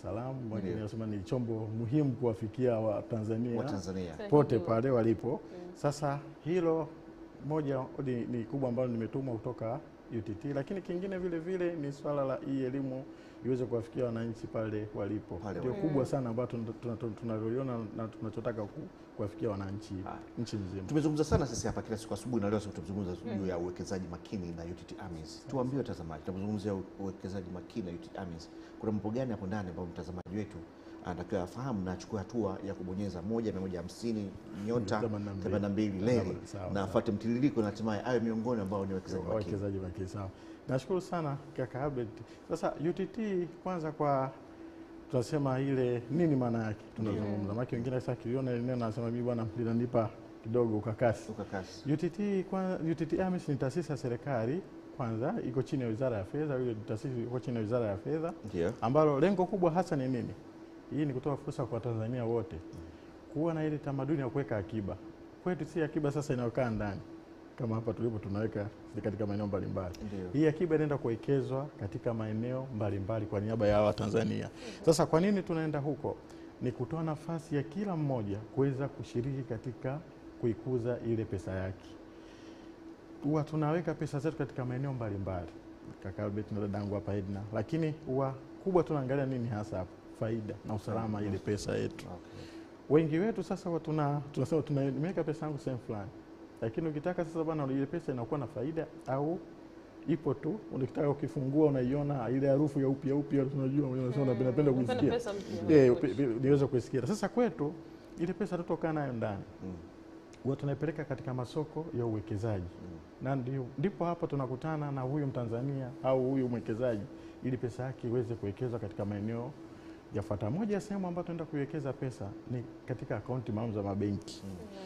salaam, wengine Ndio. wanasema ni chombo muhimu kuwafikia Watanzania wa Tanzania. pote pale walipo. Sasa hilo moja ni, ni kubwa ambalo nimetumwa kutoka UTT, lakini kingine vile vile ni swala la hii elimu iweze kuwafikia wananchi pale walipo, Pale ndio walipo. kubwa sana ambayo tuna- tuna- tuna- tunaliona na tunachotaka ku- kuwafikia wananchi Haya. nchi nzima. Tumezungumza sana sisi hapa kila siku asubuhi na leo siku tumezungumza juu ya uwekezaji makini na UTT AMIS. Tuambie watazamaji, tunapozungumzia u- uwekezaji makini na UTT AMIS, kuna mambo gani hapo ndani ambayo mtazamaji wetu anatakiwa afahamu na achukue hatua ya kubonyeza moja mia moja hamsini nyota Themanini na mbili. themanini na mbili leli Sawa, na sawa. afuate mtiririko na hatimaye awe miongoni ambao ni wawekezaji makini. wawekezaji makini. Sawa, nashukuru sana kaka Abed. Sasa UTT kwanza, kwa tunasema ile nini maana yake tunazungumza, maana wengine sasa kiliona ile neno nasema mimi bwana linanipa kidogo ukakasi. Ukakasi. UTT kwa UTT AMIS ni taasisi ya serikali kwanza, iko chini ya Wizara ya Fedha. Ile taasisi iko chini ya Wizara ya Fedha, Ndio. ambalo lengo kubwa hasa ni nini? Hii ni kutoa fursa kwa Watanzania wote kuwa na ile tamaduni ya kuweka akiba. Kwetu si akiba sasa inayokaa ndani kama hapa tulipo tunaweka katika maeneo mbalimbali. Ndio. Hii akiba inaenda kuwekezwa katika maeneo mbalimbali kwa niaba ya Watanzania. Sasa kwa nini tunaenda huko? Ni kutoa nafasi ya kila mmoja kuweza kushiriki katika kuikuza ile pesa yake. Huwa tunaweka pesa zetu katika maeneo mbalimbali, kaka Albert na dadangu hapa Edna, lakini huwa kubwa tunaangalia nini hasa hapo, faida na usalama ile pesa yetu. Okay. Wengi wetu sasa huwa tuna tunasema tunaweka pesa yangu sehemu fulani, lakini ukitaka sasa bwana, ile pesa inakuwa na faida au ipo tu, ukitaka ukifungua unaiona ile harufu ya upya upya, tunajua unasema unapenda penda kuisikia pesa mpya. eh, upe- upe- niweze kuisikia. Sasa kwetu ile pesa tutokaa nayo ndani Mm. huwa tunaipeleka katika masoko ya uwekezaji na ndio, ndipo hapo tunakutana na huyu Mtanzania au huyu mwekezaji ili pesa yake iweze kuwekezwa katika maeneo yafuata. Moja ya sehemu ambayo tunaenda kuiwekeza pesa ni katika akaunti maalum za mabenki.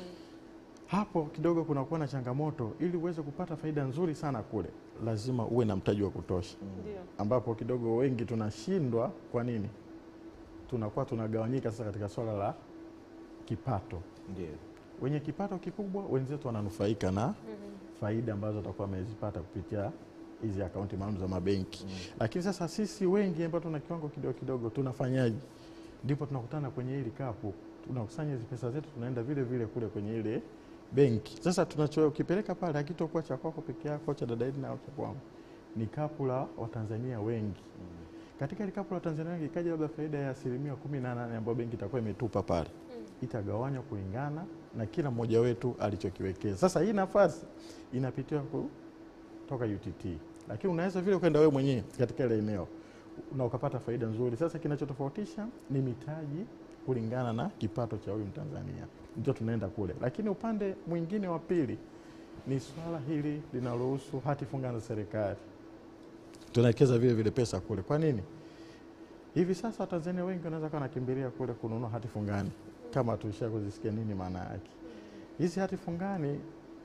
Hapo kidogo kunakuwa na changamoto, ili uweze kupata faida nzuri sana kule, lazima uwe na mtaji wa kutosha, Ndio. ambapo kidogo wengi tunashindwa. Kwa nini? Tunakuwa tunagawanyika sasa katika swala la kipato Ndio. wenye kipato kikubwa wenzetu wananufaika na faida ambazo watakuwa wamezipata kupitia hizi akaunti maalum za mabenki. Lakini sasa sisi wengi ambao tuna kiwango kidogo kidogo tunafanyaje? Ndipo tunakutana kwenye hili kapu, tunakusanya hizi pesa zetu, tunaenda vile vile kule kwenye ile benki. Sasa tunachokipeleka pale hakitokuwa cha kwako peke yako, cha dada Edna au cha kwangu, ni kapu la Watanzania wengi. Katika ile kapu la Watanzania wengi ikaja labda faida ya asilimia kumi na nane ambayo benki itakuwa imetupa pale itagawanywa kulingana na kila mmoja wetu alichokiwekeza. Sasa hii nafasi inapitiwa kutoka UTT, lakini unaweza vile ukaenda wewe mwenyewe katika ile eneo na ukapata faida nzuri. Sasa kinachotofautisha ni mitaji kulingana na kipato cha huyu Mtanzania, ndio tunaenda kule. Lakini upande mwingine wa pili ni swala hili linalohusu hati fungani za serikali, tunawekeza vile vile pesa kule. Kwa nini? Hivi sasa Watanzania wengi wanaweza kuwa wanakimbilia kule kununua hati fungani, kama tulisha kuzisikia nini maana yake. Hizi hati fungani,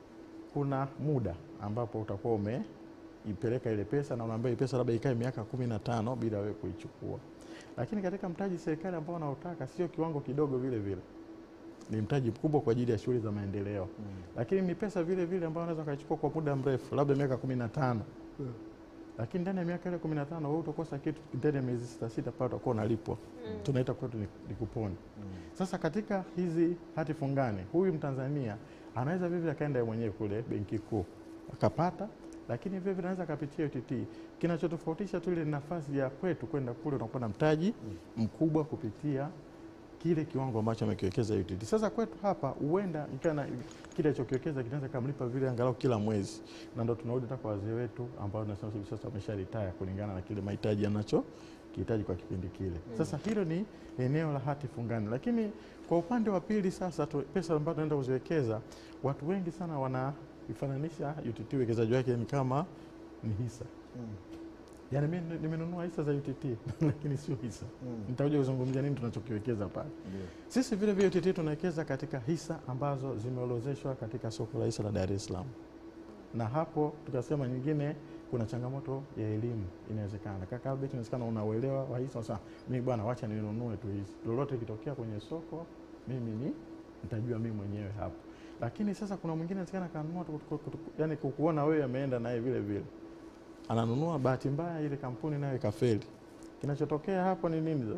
kuna muda ambapo utakuwa umeipeleka ile pesa na unaambia hii pesa labda ikae miaka kumi na tano bila wewe kuichukua, lakini katika mtaji serikali ambao wanaotaka sio kiwango kidogo, vile vile ni mtaji mkubwa kwa ajili ya shughuli za maendeleo, lakini ni pesa vile vile ambayo unaweza ukaichukua kwa muda mrefu, labda miaka kumi na tano lakini ndani ya miaka ile kumi na tano wewe utakosa kitu ndani ya miezi sita sita pale utakuwa unalipwa tunaita kwetu ni, ni kuponi sasa katika hizi hati fungani huyu mtanzania anaweza vivyo akaenda yeye mwenyewe kule benki kuu akapata lakini vile vile anaweza akapitia UTT kinachotofautisha tu ile nafasi ya kwetu kwenda kule unakuwa na mtaji mkubwa kupitia kile kiwango ambacho amekiwekeza UTT. Sasa kwetu hapa huenda ikana kile alichokiwekeza kinaweza kamlipa vile angalau kila mwezi, na ndo tunarudi hata kwa wazee wetu ambao tunasema hivi sasa wamesha retire kulingana na kile mahitaji anacho kihitaji kwa kipindi kile. Sasa hilo ni eneo la hati fungani, lakini kwa upande wa pili sasa tu, pesa ambazo tunaenda kuziwekeza, watu wengi sana wanaifananisha UTT uwekezaji wake ni kama ni hisa. Yaani mimi nimenunua hisa za UTT lakini sio hisa. Nitakuja kuzungumzia nini tunachokiwekeza pale. Sisi vile vile UTT tunawekeza katika hisa ambazo zimeorozeshwa katika soko la hisa la Dar es Salaam, na hapo tukasema nyingine, kuna changamoto ya elimu. Inawezekana kaka Albert, inawezekana unauelewa wa hisa, sasa mimi bwana, wacha ninunue tu hizi, lolote ikitokea kwenye soko mimi ni nitajua mimi mwenyewe hapo. Lakini sasa kuna mwingine inawezekana kanunua tu, tu- tu- tu- yani kukuona wewe ameenda naye vile vile ananunua, bahati mbaya ile kampuni nayo ikafeli. Kinachotokea hapo ni nini sasa?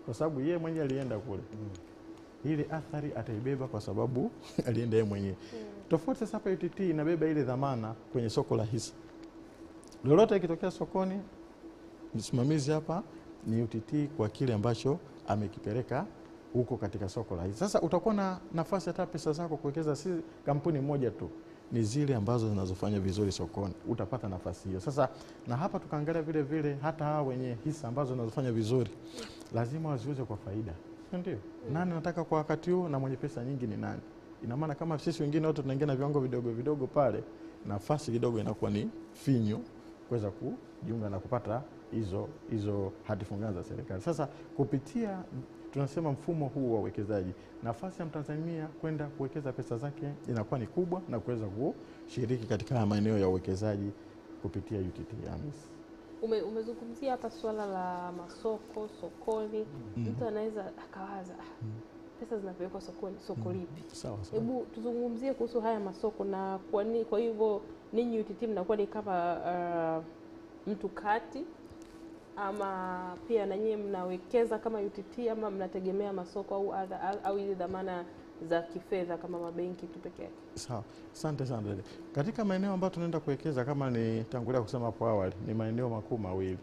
kwa sababu yeye mwenyewe alienda kule ile athari ataibeba kwa sababu alienda yeye mwenyewe. Tofauti sasa hapa UTT inabeba ile dhamana kwenye soko la hisa. Lolote ikitokea sokoni, msimamizi hapa ni UTT kwa kile ambacho amekipeleka huko katika soko la hisa. Sasa utakuwa na nafasi hata pesa zako kuwekeza, si kampuni moja tu, ni zile ambazo zinazofanya vizuri sokoni, utapata nafasi hiyo. Sasa na hapa tukaangalia vile vile hata hawa wenye hisa ambazo zinazofanya vizuri lazima waziuze kwa faida, si ndio? Nani nataka kwa wakati huu na mwenye pesa nyingi ni nani? Ina maana kama sisi wengine wote tunaingia na viwango vidogo vidogo pale, nafasi kidogo inakuwa ni finyu kuweza kujiunga na kupata hizo hizo hati fungani za serikali. Sasa kupitia tunasema mfumo huu wa uwekezaji, nafasi ya Mtanzania kwenda kuwekeza pesa zake inakuwa ni kubwa na kuweza kushiriki katika haya maeneo ya uwekezaji kupitia UTT AMIS. Ume, umezungumzia hapa swala la masoko sokoni. Mtu anaweza akawaza "Ah, pesa zinapelekwa sokoni, soko lipi? Sawa sawa. Hebu tuzungumzie kuhusu haya masoko na kwa nini, kwa hivyo ninyi UTT mnakuwa ni kama uh, mtu kati ama pia na nyinyi mnawekeza kama UTT ama mnategemea masoko au adha, au, au hizi dhamana za kifedha kama mabenki tu peke yake? Sawa, asante sana dada. Katika maeneo ambayo tunaenda kuwekeza kama nitangulia kusema hapo awali, ni maeneo makuu mawili.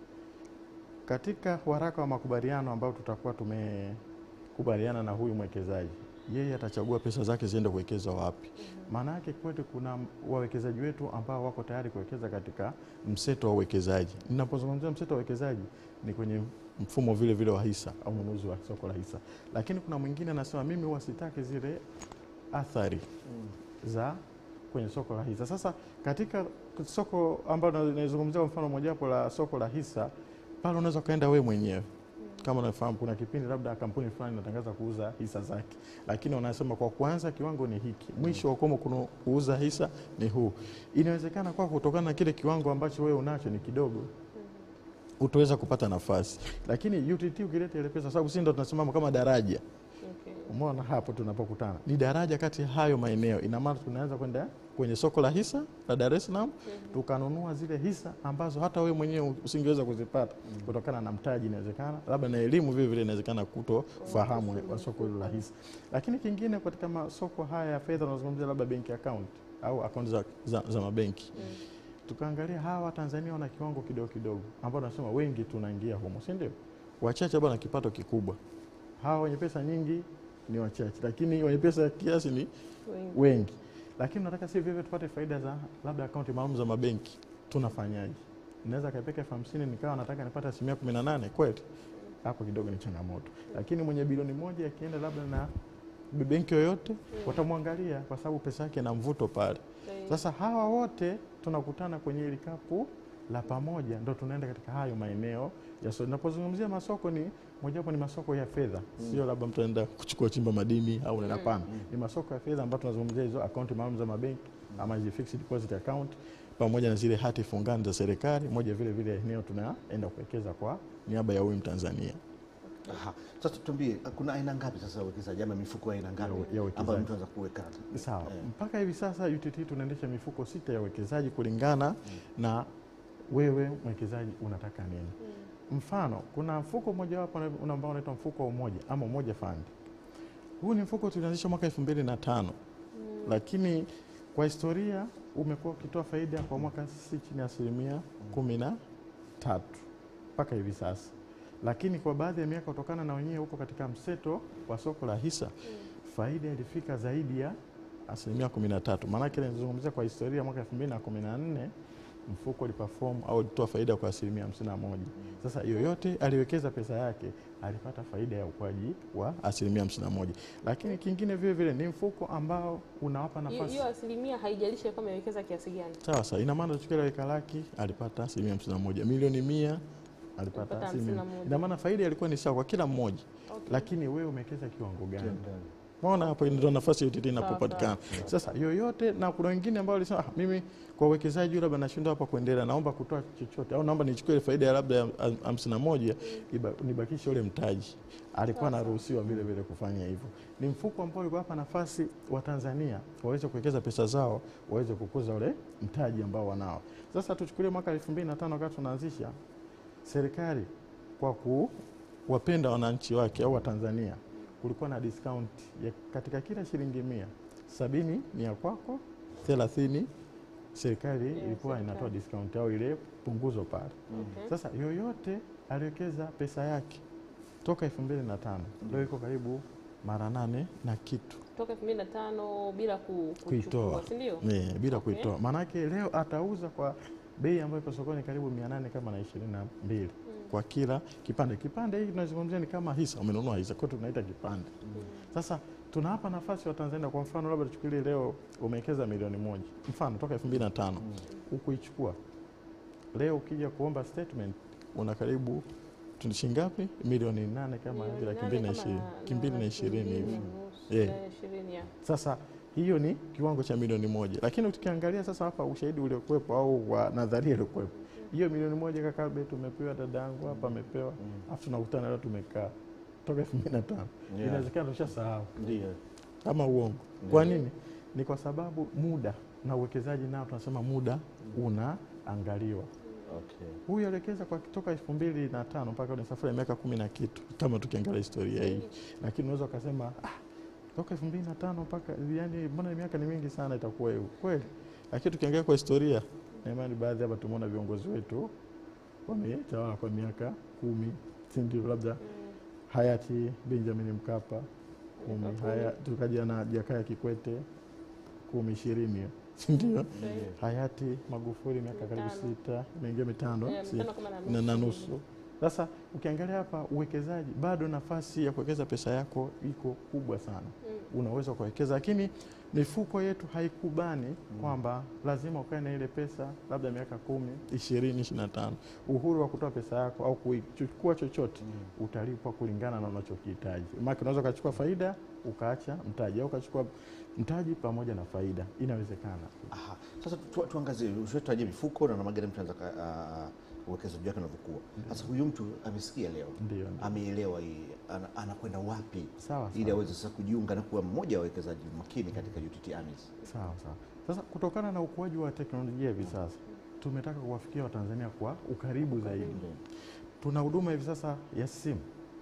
Katika waraka wa makubaliano ambao tutakuwa tumekubaliana na huyu mwekezaji, yeye atachagua pesa zake ziende kuwekeza wapi. Maana yake kwetu kuna wawekezaji wetu ambao wako tayari kuwekeza katika mseto wa uwekezaji. Ninapozungumzia mseto wa uwekezaji ni kwenye mfumo vile vile wa hisa au ununuzi wa soko la hisa, lakini kuna mwingine anasema mimi huwa sitaki zile athari za kwenye soko la hisa. Sasa katika soko ambalo naizungumzia kwa mfano mojawapo la soko la hisa, pale unaweza ukaenda wewe mwenyewe kama unafahamu, kuna kipindi labda kampuni fulani inatangaza kuuza hisa zake, lakini wanasema kwa kwanza kiwango ni hiki, mwisho wa ukomo kuna kuuza hisa ni huu. Inawezekana kwa kutokana na kile kiwango ambacho wewe unacho ni kidogo utaweza kupata nafasi, lakini UTT ukileta ile pesa, sababu sisi ndo tunasimama kama daraja Okay. Umeona hapo tunapokutana ni daraja kati ya hayo maeneo. Ina maana tunaweza kwenda kwenye soko la hisa la Dar es Salaam tukanunua zile hisa ambazo hata wewe mwenyewe usingeweza kuzipata kutokana na mtaji, inawezekana labda na elimu vile vile, inawezekana kutofahamu wa soko hilo la hisa. Lakini kingine katika masoko haya ya fedha, unazungumzia labda benki account au akaunti za, za, za mabenki tukaangalia hawa Tanzania wana kiwango kidogo kidogo, ambao nasema wengi tunaingia humo, si ndio? Wachache bwana kipato kikubwa, hawa wenye pesa nyingi ni wachache, lakini wenye pesa kiasi ni Wengi. wengi. Lakini nataka si vivyo tupate faida za labda akaunti maalum za mabenki, tunafanyaje? Naweza kaipeka elfu hamsini nikawa nataka nipate asilimia kumi na nane kweli? Hapo kidogo ni changamoto, lakini mwenye bilioni moja akienda labda na benki yoyote watamwangalia kwa sababu pesa yake na mvuto pale. Sahihi. Sasa hawa wote tunakutana kwenye hili kapu la pamoja, ndo tunaenda katika hayo maeneo ya soko. Napozungumzia masoko ni mojawapo ni masoko ya fedha, sio labda mtu anaenda kuchukua chimba madini au nenda pana. Ni masoko ya fedha ambayo tunazungumzia hizo akaunti maalum za mabenki ama hizi fixed deposit account pamoja na zile hati fungani za serikali, moja vile vile eneo tunaenda kuwekeza kwa niaba ya huyu Mtanzania. Aha. Sasa tuambie, kuna aina ngapi sasa ya uwekezaji ama mifuko ya aina ngapi Ya uwe- ya uwekezaji. ambayo mtu anaweza kuweka? Sawa. Eh. Mpaka hivi sasa UTT tunaendesha mifuko sita ya uwekezaji kulingana na wewe mwekezaji unataka nini. Mfano, kuna mfuko mmojawapo una- ambao unaitwa mfuko wa Umoja ama Umoja Fund. Huu ni mfuko tulianzisha mwaka elfu mbili na tano lakini kwa historia umekuwa ukitoa faida kwa mwaka si chini ya asilimia kumi na tatu mpaka hivi sasa, lakini kwa baadhi ya miaka kutokana na wenyewe huko katika mseto wa soko la hisa faida ilifika zaidi ya asilimia kumi na tatu. Maanake nizungumzia kwa historia mwaka elfu mbili na kumi na nne mfuko uliperform au ulitoa faida kwa asilimia hamsini na moja. Sasa yoyote aliwekeza pesa yake alipata faida ya ukuaji wa asilimia hamsini na moja. Lakini kingine vile vile ni mfuko ambao unawapa Hiyo- nafasi hiyo asilimia haijalishi kama amewekeza kiasi gani. sawa sawa, ina maana tukiwa weka laki alipata asilimia hamsini na moja, milioni mia alipata Alipata asilimia, hamsini na moja. ina maana faida ilikuwa ni sawa kwa kila mmoja, Okay. lakini wewe umewekeza kiwango gani? Maona hapo ndio nafasi ya UTT inapopatikana. Sasa yoyote, na kuna wengine ambao walisema ah, mimi kwa uwekezaji labda nashindwa hapa kuendelea, naomba kutoa chochote au naomba nichukue ile faida ya labda ya hamsini na moja iba- nibakishe ule mtaji. Alikuwa anaruhusiwa vile vile kufanya hivyo. Ni mfuko ambao ulikuwa hapa nafasi wa Tanzania waweze kuwekeza pesa zao, waweze kukuza ule mtaji ambao wanao. Sasa tuchukulie mwaka 2005 wakati tunaanzisha serikali kwa wapenda wananchi wake au Watanzania, kulikuwa na discount ya katika kila shilingi mia sabini ni ya kwako, thelathini serikali Ya ilikuwa inatoa serikali. discount au ile punguzo pale. Okay. Sasa yoyote aliwekeza pesa yake toka elfu mbili na tano leo iko karibu mara nane na kitu Toka 2005 bila ku, Kuitoa. kuchukua, si ndio? Eh, bila Okay. kuitoa. Maanake leo atauza kwa bei ambayo iko sokoni karibu mia nane kama na ishirini na mbili kwa kila kipande. Kipande hii tunazungumzia ni kama hisa, umenunua hisa, kwa hiyo tunaita kipande. Sasa tunawapa nafasi wa Tanzania. Kwa mfano, labda tuchukulie leo umewekeza milioni moja, mfano toka elfu mbili na tano ukuichukua leo, ukija kuomba statement una karibu tuni shilingi ngapi? Milioni nane kama hivi, laki mbili na ishirini, laki mbili na ishirini hivi. Eh. ishirini ya. Sasa hiyo ni kiwango cha milioni moja, lakini tukiangalia sasa hapa ushahidi uliokuwepo au wa nadharia iliokuwepo, hiyo milioni moja kakabe tumepewa, dada yangu hapa amepewa, afu tunakutana leo tumekaa toka elfu mbili na tano Yeah. inawezekana tushasahau Ndio. kama uongo. Kwa nini? Ni kwa sababu muda na uwekezaji nao tunasema muda unaangaliwa. Okay. Huyu aliwekeza kwa toka elfu mbili na tano mpaka ni safari ya miaka kumi na kitu, kama tukiangalia historia hii, lakini unaweza ukasema ah, toka elfu mbili na tano mpaka yani, mbona miaka ni mingi sana, itakuwa hivyo kweli? Lakini tukiangalia kwa historia, na imani baadhi hapa tumeona viongozi wetu wametawala kwa miaka kumi, si ndio? Labda hayati Benjamin Mkapa kumi, Miaka kumi. haya tukaja na Jakaya Kikwete kumi, ishirini, si ndio? hayati Magufuli miaka karibu Mitano. sita, imeingia mitano Eh, si- mitano kama na na, na nusu nusu. Sasa ukiangalia hapa uwekezaji, bado nafasi ya kuwekeza pesa yako iko kubwa sana, Mm. unaweza ukawekeza, lakini mifuko yetu haikubani kwamba lazima ukae na ile pesa labda miaka kumi, ishirini, ishirini na tano. Uhuru wa kutoa pesa yako au kuichukua chochote utalipwa kulingana na unachokihitaji. Maana unaweza ukachukua faida ukaacha mtaji au ukachukua mtaji pamoja na faida, inawezekana. Aha. Sasa tu, tuangazie ushatajia mifuko na namna gani mtu anaweza ka- ah, uwekezaji wake unavyokuwa. Sasa huyu mtu amesikia leo, Ndio, ndio. ameelewa hii, ana, anakwenda wapi Sawa ili sawa. aweze sasa kujiunga na kuwa mmoja wa wawekezaji makini katika UTT AMIS. Sawa sawa. Sasa kutokana na ukuaji wa teknolojia hivi sasa tumetaka kuwafikia Watanzania kwa ukaribu zaidi. Tuna huduma hivi sasa ya simu,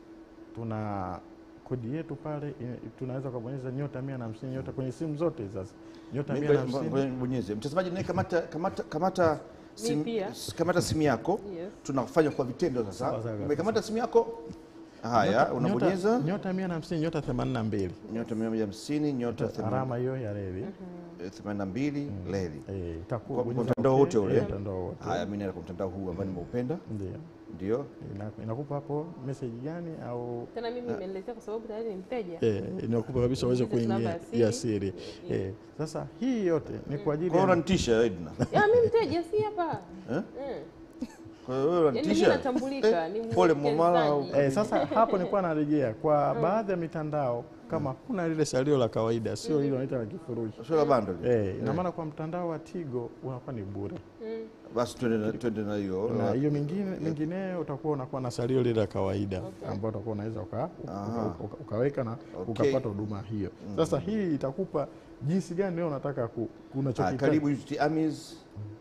tuna kodi yetu pale, i- tunaweza kubonyeza nyota mia na hamsini nyota kwenye simu zote hizi sasa nyota mia na hamsini Bonyeze mtazamaji, naye kamata, kamata, kamata, sim, pia. s- kamata simu yako Yes. tunafanya kwa vitendo sasa. Sawa, sawa, Umekamata simu yako, haya Nyota- unabonyeza nyota, nyota mia na hamsini nyota themanini na mbili nyota mia moja hamsini nyota alama hiyo ya reli themanini na mbili leli. eh, itakuwa Kwa- kwa bonyeza mtandao okay, wote ule? eh, mtandao wote Haya, mimi naenda kwa mtandao huu ambao nimeupenda, ndio ndio Ina- inakupa hapo message gani au Tena mimi imeniletea kwa sababu tayari ni mteja. eh, inakupa kabisa uweze Ingiza namba kuingia ya ya siri. siri eh. Sasa hii yote ni kwa ajili kwa hiyo ya unanitisha Edna. Ya mimi mteja si hapa. Eh? Mm. Kwa hiyo wewe Yaani mimi unanitisha. natambulika ni pole Mwamala au- mwekezaji. Eh, sasa hapo nilikuwa narejea kwa baadhi ya mitandao kama kuna lile salio la kawaida, sio lile wanaita la kifurushi. Sio la bando lile. Eh, ina maana kwa mtandao wa Tigo unakuwa ni bure, Mm. Basi twende na twende na hiyo. na hiyo mingine mingineyo utakuwa unakuwa na salio lile la kawaida Okay. ambao utakuwa unaweza uka, Aha. uka, uka, ukaweka na Okay. ukapata huduma hiyo. Sasa hii itakupa jinsi gani leo unataka ku, Ah, unachokihitaji. karibu UTT AMIS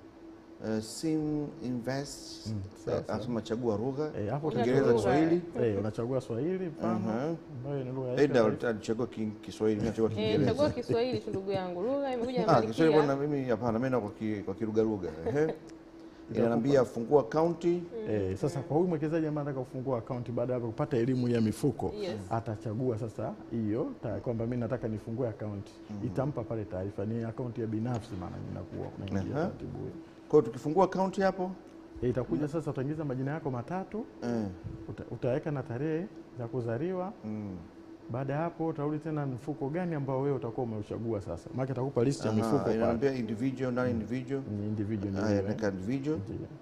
uh, Sim Invest Mm, Eh, sawa, sawa. anasema chagua lugha Eh, hapo Unachagua Kiingereza, lugha. Kiswahili. Eh, unachagua Swahili mfano Aha. ambayo ni lugha yetu ya Eda taifa. alichagua ki- Kiswahili, mimi nachagua Eh, Kiingereza. chagua Kiswahili tu ndugu yangu. Lugha imekuja Ah, Kiswahili bwana, Malkia. mimi hapana, mimi naenda kwa ki- kwa kiruga lugha. Ehe. Inaniambia fungua akaunti. Eh, sasa kwa huyu mwekezaji ambaye anataka kufungua akaunti baada ya kupata elimu ya mifuko Yes. atachagua sasa hiyo ta- kwamba mimi nataka nifungue akaunti itampa pale taarifa ni akaunti ya binafsi, maana inakuwa unaingia Aha. taratibu hiyo. Kwa hiyo tukifungua akaunti hapo Eh, itakuja sasa, utaingiza majina yako matatu, eh, uta, utaweka na tarehe za kuzaliwa. mm. Baada ya hapo utarudi tena mfuko gani ambao wewe utakuwa umeuchagua sasa, maana itakupa list ya Aha, mifuko pale. inaniambia individual ndani individual. Ni individual Haya, ndio, naweka individual. eh. Ndio.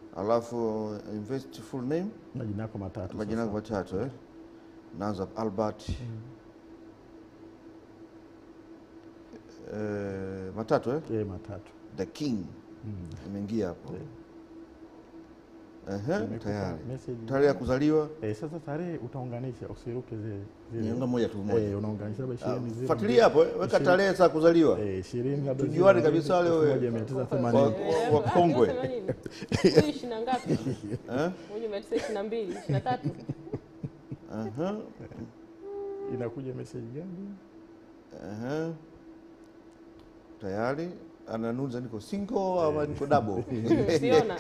Alafu invest full name, majina yako matatu majina sasa. yangu matatu eh. Naanza Albert. Eh, matatu eh. Eh, matatu The King Mm. imeingia hapo. Eh. Ehe, Imekupa tayari. message. Tarehe ya kuzaliwa Eh, sasa tarehe utaunganisha, usiruke zile zile. niunga moja tu moja. Eh, unaunganisha labda Ah, ishirini zile Fuatilia hapo, eh, weka Ishirini. tarehe za kuzaliwa. Eh, ishirini labda Tujuane zile kabisa wale elfu wewe. moja mia tisa Wa- themanini. wa- wakongwe. 80. Huyu ishirini na ngapi? Eh? Huyu mia tisa ishirini na mbili, ishirini na tatu. Aha, inakuja message gani? aha. Tayari ananuza niko single ama niko double siona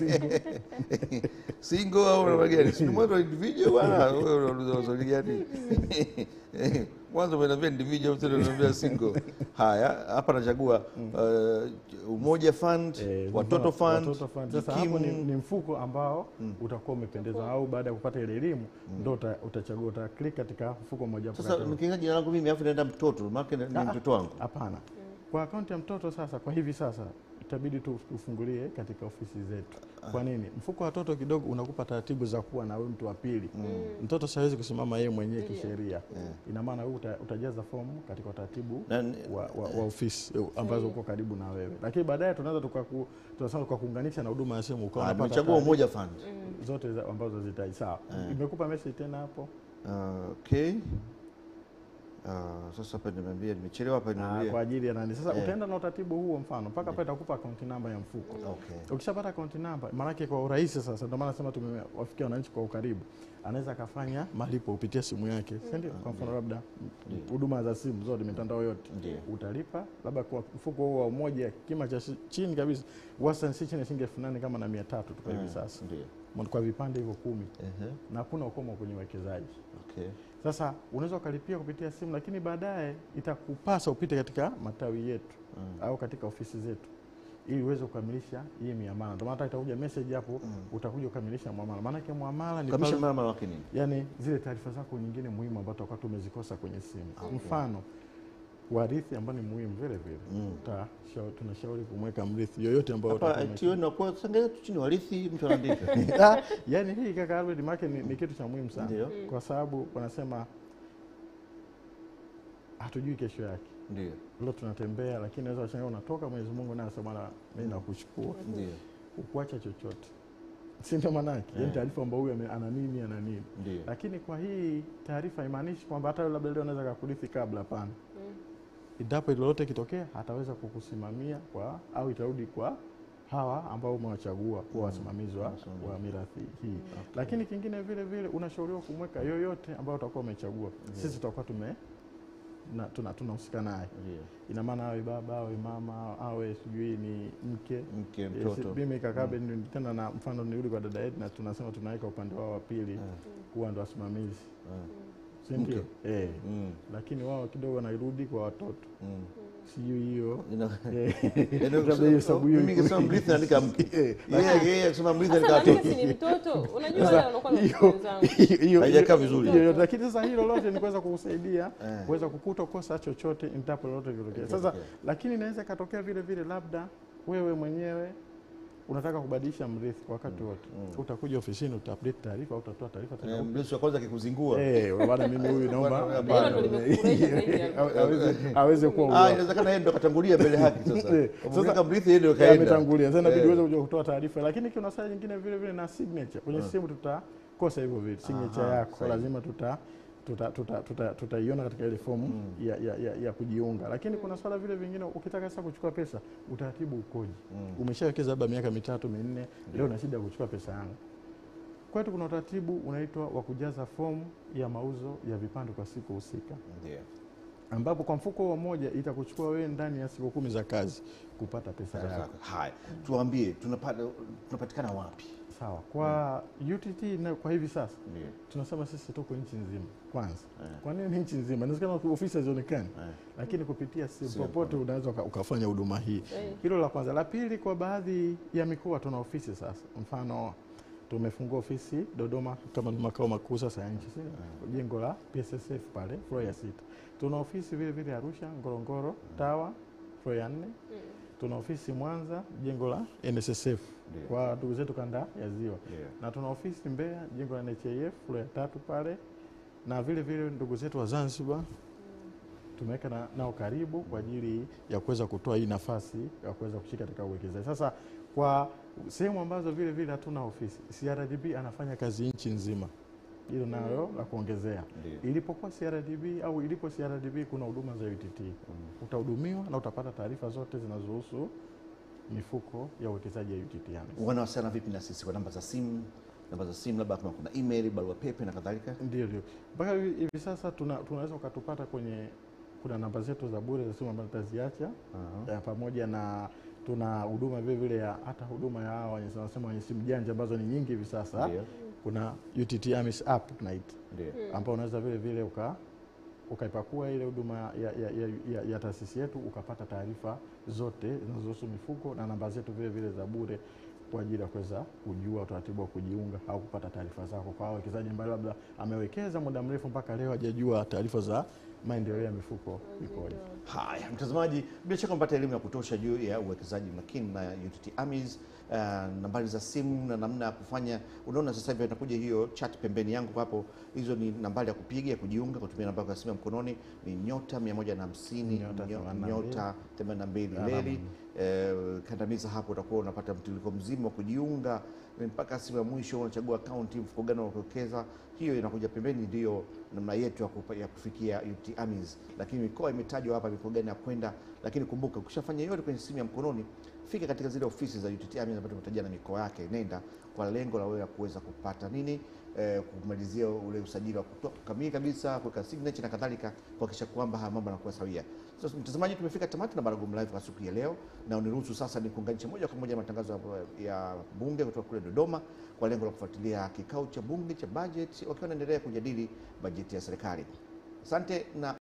single au namna gani? Si ni mwanzo wa individual bwana, wewe unauliza maswali gani? Mwanzo umeniambia individual, tena unaniambia single. Haya, hapa nachagua uh, Umoja Fund, Eh, Watoto mfano, Fund, Watoto Fund. Sasa hapo ni, Jikimu. ni mfuko ambao utakuwa umependezwa au baada ya kupata ile elimu ndo uta- utachagua uta click katika mfuko mmoja hapo Sasa kati- nikiingia jina langu mimi afu naenda mtoto, maana ni Ah, mtoto wangu. Hapana, kwa akaunti ya mtoto sasa, kwa hivi sasa itabidi tu ufungulie katika ofisi zetu. Kwa nini? Mfuko wa watoto kidogo unakupa taratibu za kuwa na wewe mtu wa pili. Mtoto siwezi kusimama yeye mwenyewe Ndiyo. kisheria, ina maana wewe uta, utajaza fomu katika utaratibu Na ni- wa, wa, wa ofisi eh, ambazo uko karibu na wewe, lakini baadaye tunaweza tukaku, tunasema tukakuunganisha na huduma ya simu ukawa Ah, unapata nimechagua taarifa Umoja Fund. zote za- ambazo zitaji sawa. Imekupa message tena hapo Ah, okay. Ah, sasa hapa nimeambia nimechelewa hapa Ah, kwa nimeambia. ajili ya nani sasa Eh. utaenda na utaratibu huo mfano mpaka pale itakupa akaunti namba ya mfuko Okay. ukishapata akaunti namba maanake kwa urahisi sasa ndio maana nasema tumewafikia wananchi kwa ukaribu anaweza akafanya malipo kupitia simu yake si ndio kwa mfano labda huduma za simu zote mitandao yote Ndio. utalipa labda kwa mfuko huo wa umoja kima cha shi- chini kabisa wastani si chini ya shilingi elfu nane kama na mia tatu tu kwa hivi Ah, sasa Ndio. kwa vipande hivyo kumi Ehe. na hakuna ukomo kwenye uwekezaji Okay. sasa unaweza ukalipia kupitia simu, lakini baadaye itakupasa upite katika matawi yetu au katika ofisi zetu ili uweze kukamilisha hii miamala. Ndio maana hata itakuja message hapo, utakuja kukamilisha muamala. Maana yake muamala ni Kamisha pale, mama wake nini? yani zile taarifa zako nyingine muhimu ambazo tutakuwa tumezikosa kwenye simu. Okay. Mfano warithi ambao ni muhimu vile vile Utashauri- tunashauri kumweka mrithi yoyote ambao Hapa utakuwa ume- itiwe na kwa sangeza tu chini warithi mtu anaandika. Ah, yani hii kaka Albert make ni, ni kitu cha muhimu sana Ndio. kwa sababu wanasema hatujui kesho yake. Ndio. Leo tunatembea, lakini naweza washangaa unatoka, Mwenyezi Mungu naye asema "Bwana, mimi nakuchukua, Ndio. ukuacha chochote, si ndio? Maanake yani Eh. taarifa kwamba huyu ame- ana nini ana nini, Ndio. lakini kwa hii taarifa haimaanishi kwamba hata labda leo anaweza kakurithi kabla. Hapana, endapo lolote kitokea, ataweza kukusimamia kwa au itarudi kwa hawa ambao umewachagua kuwa wasimamizi wa, Wasimamizi. wa mirathi hii. Lakini kingine vile vile unashauriwa kumweka yoyote ambao utakuwa umechagua. Sisi tutakuwa tume na- tuna- tunahusika naye Ndio. ina maana awe baba awe mama awe sijui ni mke Mke, Yes, mtoto. mimi kakabe ni tena na mfano nirudi kwa dada yetu na tunasema tunaweka upande wao wa pili kuwa ndo wasimamizi si ndio? Eh, Mm. lakini wao kidogo wanarudi kwa watoto Mm. sijui hiyo Ina- Eh, Yaani labda ukisema- hiyo hesabu hiyo mimi iko- nikisema mrithi naandika mke. Eh, Yeye yeye akisema mrithi Sasa naandika na mimi watoto. si ni mtoto. Unajua Sasa, wale wanakuwa na hiyo- watoto wenzangu. hiyo- hiyo- Haijakaa hiyo- vizuri. hiyo- lakini sasa hilo lote ni kuweza kukusaidia Eh. kuweza kukutokosa chochote endapo lolote likitokea. Sasa Likitokea. lakini inaweza ikatokea vile vile, labda wewe mwenyewe unataka kubadilisha mrithi kwa wakati wote, utakuja ofisini utaupdate taarifa au utatoa taarifa tena Eh, Mrithi wa kwanza akikuzingua. Eh, bwana mimi huyu naomba Bwana, hapana. Hilo ndo limekufurahisha zaidi ya- Awe- aweze aweze kuwa Ah, uwa- inawezekana yeye ndo akatangulia mbele haki sasa. Eh, Sasa sasa- mrithi yeye ndio Eh, kaenda. ametangulia sasa inabidi Eh. uweze kuja kutoa taarifa, lakini kuna saa nyingine vile vile na signature kwenye simu tutakosa hivyo vile signature Aha, yako, sahihi. lazima tuta tutaiona tuta, tuta, tutaiona katika ile fomu ya, ya, ya, ya kujiunga, lakini kuna swala vile vingine, ukitaka sasa kuchukua pesa utaratibu ukoje? Umeshawekeza labda miaka mitatu minne, leo na shida ya kuchukua pesa yangu. Kwetu kuna utaratibu unaitwa wa kujaza fomu ya mauzo ya vipande kwa siku husika Ndio. ambapo kwa mfuko huo mmoja itakuchukua wewe ndani ya siku kumi za kazi kupata pesa yako. Haya, tuambie tunapata tunapatikana wapi? Sawa. Kwa UTT na kwa hivi sasa Ndio. tunasema sisi tuko nchi nzima kwanza. Eh. Kwa nini nchi nzima? Inawezekana ofisi hazionekani, Eh. lakini kupitia simu Simu. popote unaweza uka- ukafanya huduma hii. Eh. Hilo la kwanza. La pili, kwa baadhi ya mikoa tuna ofisi sasa, mfano tumefungua ofisi Dodoma kama ni makao makuu sasa ya nchi, sio jengo la PSSF pale floor ya sita. Tuna ofisi vile vile Arusha, Ngorongoro, Tawa floor ya nne. Tuna ofisi Mwanza, jengo la NSSF Ndio. kwa ndugu zetu kanda ya Ziwa Ndio. na tuna ofisi Mbeya, jengo la NHIF floor ya tatu pale, na vile vile ndugu zetu wa Zanzibar tumeweka na, nao karibu kwa ajili ya kuweza kutoa hii nafasi ya kuweza kushika katika uwekezaji. Sasa kwa sehemu ambazo vile vile hatuna ofisi, CRDB anafanya kazi nchi nzima, hilo nayo la kuongezea. Ndio. Ilipokuwa CRDB au ilipo CRDB kuna huduma za UTT, utahudumiwa na utapata taarifa zote zinazohusu mifuko ya uwekezaji ya UTT. AMIS. Wanawasiliana vipi na sisi kwa namba za simu namba za simu, labda kama kuna email, barua pepe na kadhalika. Ndio, ndio. Mpaka hivi hivi sasa tuna, tunaweza ukatupata kwenye kuna namba zetu za bure za simu ambazo tutaziacha Aha. eh, pamoja na tuna huduma vile vile ya hata huduma ya hawa wenye wanasema wenye simu janja ambazo ni nyingi hivi sasa. Ndio, Kuna UTT AMIS app tunaita ndio. ambao unaweza vile vile uka ukaipakua ile huduma ya, ya, ya, ya, ya taasisi yetu ukapata taarifa zote zinazohusu mifuko na namba zetu vile vile za bure kwa ajili ya kuweza kujua utaratibu wa kujiunga au kupata taarifa zako kwa wawekezaji ambaye labda amewekeza muda mrefu mpaka leo hajajua taarifa za maendeleo ya mifuko ikoje. Haya, mtazamaji, bila shaka umepata elimu ya kutosha juu ya uwekezaji makini na UTT AMIS, uh, nambari za simu na namna ya kufanya. Unaona sasa hivi inakuja hiyo chat pembeni yangu hapo, hizo ni nambari ya kupiga ya kujiunga kutumia namba ya simu ya mkononi ni nyota 150 Nyota nyo- 82, nyota 82 alama. leli eh, kandamiza hapo, utakuwa unapata mtiririko mzima wa kujiunga mpaka simu ya mwisho, unachagua akaunti, mfuko gani wa kuwekeza. Hiyo inakuja pembeni, ndiyo namna yetu ya, kupa, ya kufikia UTT AMIS, lakini mikoa imetajwa hapa, mikoa gani ya kwenda. Lakini kumbuka, ukishafanya yote kwenye simu ya mkononi, fika katika zile ofisi za UTT AMIS ambazo tumetajia na mikoa yake, nenda kwa lengo la wewe ya kuweza kupata nini eh, kumalizia ule usajili wa kutoa kamili kabisa, kuweka signature na kadhalika, kuhakikisha kwamba haya mambo yanakuwa sawia. Sasa mtazamaji, tumefika tamati na Baragom Live kwa siku ya leo, na uniruhusu sasa ni kuunganisha moja kwa moja matangazo ya- ya bunge kutoka kule Dodoma kwa lengo la kufuatilia kikao cha bunge cha bajeti, wakiwa wanaendelea kujadili bajeti ya serikali. Asante na